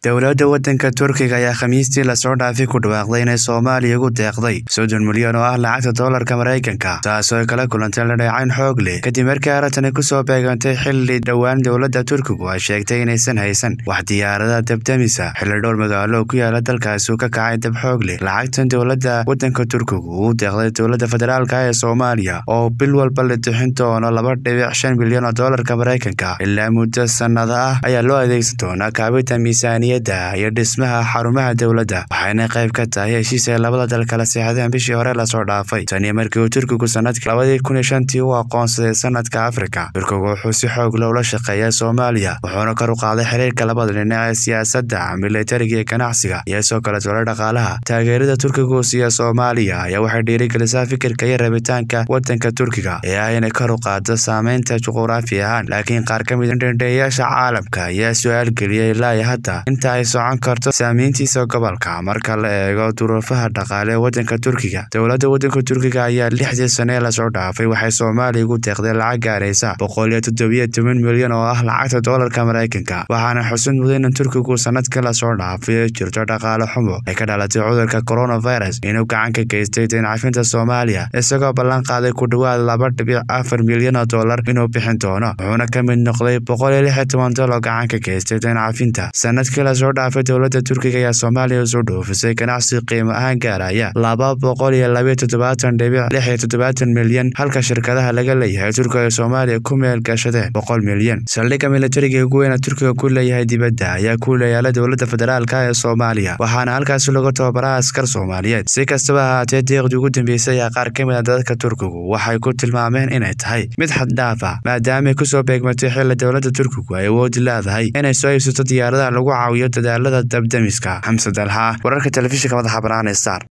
dowladda waddanka turkiga ayaa khamiistii lasoo dhaafay ku dhawaaqday inay soomaaliya ugu deeqday soddon milyan oo ah lacagta doolarka maraykanka taasoo ay kala kulantay ladheecayn xoog leh kadib markii arintani kusoo beegantay xilli dhowaan dowladda turkigu ay sheegtay inaysan haysan wax diyaarada dabdamisa xilli dhowr magaalo oo ku yaala dalkaasi uu ka kacay dab xoog leh lacagtan dowladda waddanka turkigu uu deeqday dowladda federaalka ee soomaaliya oo bil walba la bixin doono laba dhibic shan milyan oo doolarka maraykanka ilaa muddo sannada ah ayaa loo adeegsan doonaa kaabinta miisaaniya iyo dhismaha xarumaha dowladda waxayna qayb ka tahay heshiis ay labada dal kala seexdeen bishii hore lasoo dhaafay taniyo markii uu turkigu sanadkii labadii kun iyo shantii u aqoonsaday sanadka afrika turkigu wuxuu si xoog leh ula shaqeeya soomaaliya wuxuuna kor u qaaday xiriirka labada dhinac ee siyaasadda militariga iyo ganacsiga iyo soo kale tole dhaqaalaha taageerada turkigu siiya soomaaliya ayaa waxay dhiirigelisaa fikirka iyo rabitaanka waddanka turkiga ee ah inay kor u qaado saameynta juquraafi ahaan laakiin qaar ka mid dhendheeyaasha caalamka ayaa su-aal geliyay ilaa iyo hadda inta ay socon karto saamayntiisa gobolka marka la eego duruufaha dhaqaale ee waddanka turkiga dowladda waddanka turkiga ayaa lixdii sane lasoo dhaafay waxay soomaaliya ugu deeqday lacag gaaraysa boqol iyo toddobiyo toban milyan oo ah lacagta doolarka maraykanka waxaana xusid mudan in turkigu sanadkii lasoo dhaafay jirto dhaqaale xumo ay ka dhalatay cudurka coronavirus inuu gacan ka geystay deencafinta soomaaliya isagoo ballan qaaday ku dhowaad laba dhibic afar milyan oo doolar inuu bixin doono wuxuuna ka mid noqday boqol iyo lix iyo toban dol oo gacan ka geystay deencafinta sanadkii lasoo dhaafay dowladda turkiga ayaa soomaaliya usoo dhoofisay ganacsi qiimo ahaan gaaraya laba boqol iyo labayo toddobaatan dhibic lix iyo toddobaatan milyan halka shirkadaha laga leeyahay turkiga ee soomaaliya ku meel gashadeen boqol milyan saldhigga militariga ugu weyna turkiga ku leeyahay dibadda ayaa ku leeyaala dowladda federaalka ee soomaaliya waxaana halkaasi lagu tababaraa askar soomaaliyeed si kastaba ahaatee deeqdii ugu dambeysay ayaa qaar ka mid a dadka turkigu waxay ku tilmaameen inay tahay mid xaddhaaf ah maadaamay kusoo beegmatay xilli dowladda turkigu ay awoodi leedahay inay soo iibsato diyaaradaha lagu caawiyo dadaalada dabdamiska xamse dalxa wararka telefishinka madaxa bannaan ee star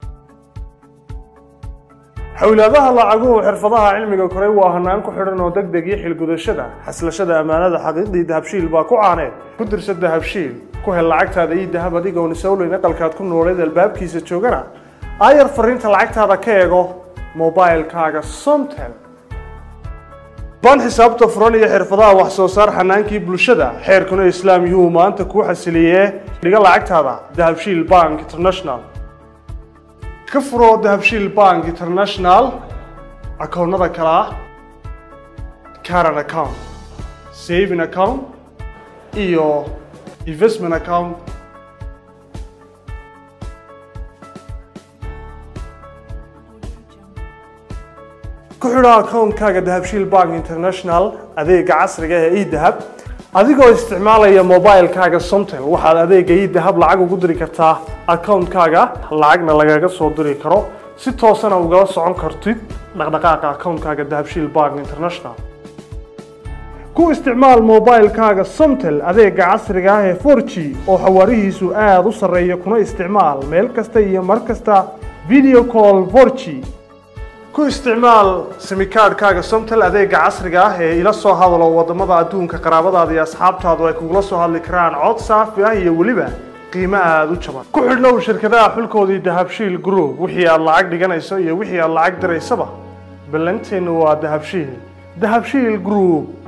xowlaadaha lacaguhu xirfadaha cilmiga koray waa hanaan ku xidhan oo deg deg iyo xilgudashada xaslashada ammaanada xaqiiqdii dahabshiil baa ku caaneed ku dirsa dahabshiil ku hel lacagtaada iyo dahab adigoon isowleyn aqalkaad ku nooleed albaabkiisa joogana aayar fariinta lacagtaada ka eego mobilkaaga somtel baan xisaabta furan iyo xirfadaha wax soo saar xanaankii bulshada xeerkuna islaam yuhu maanta kuu xasiliyee dhiga lacagtaada dahabshiil bank international ka furo dahabshiil bank international akoonnada kale ah caran account saving account iyo investment account ku xidho akoonkaaga dahabshiil bank international adeega casriga ee edahab adigoo isticmaalaya mobilkaaga somtel waxaad adeega edahab lacag ugu diri kartaa akoonkaaga lacagna lagaga soo diri karo si toosana ugala socon kartid dhaqdhaqaaqa akoonkaaga dahabshiil bank international ku isticmaal mobilkaaga somtel adeega casriga ah ee for g oo xawaarihiisu aada u sarreeya kuna isticmaal meel kasta iyo mar kasta video call for g ku isticmaal simikaadhkaaga somtel adeega casriga ah ee ila soo hadalo wadamada adduunka qaraabadaada iyo asxaabtaadu ay kugula soo hadli karaan cod saafi ah iyo weliba qiimo aada u jaban ku xidhnow shirkadaha xulkoodii dahabshiil group wixii aad lacag dhiganayso iyo wixii aad lacag diraysaba ballanteennu waa dahabshiil dahabshiil group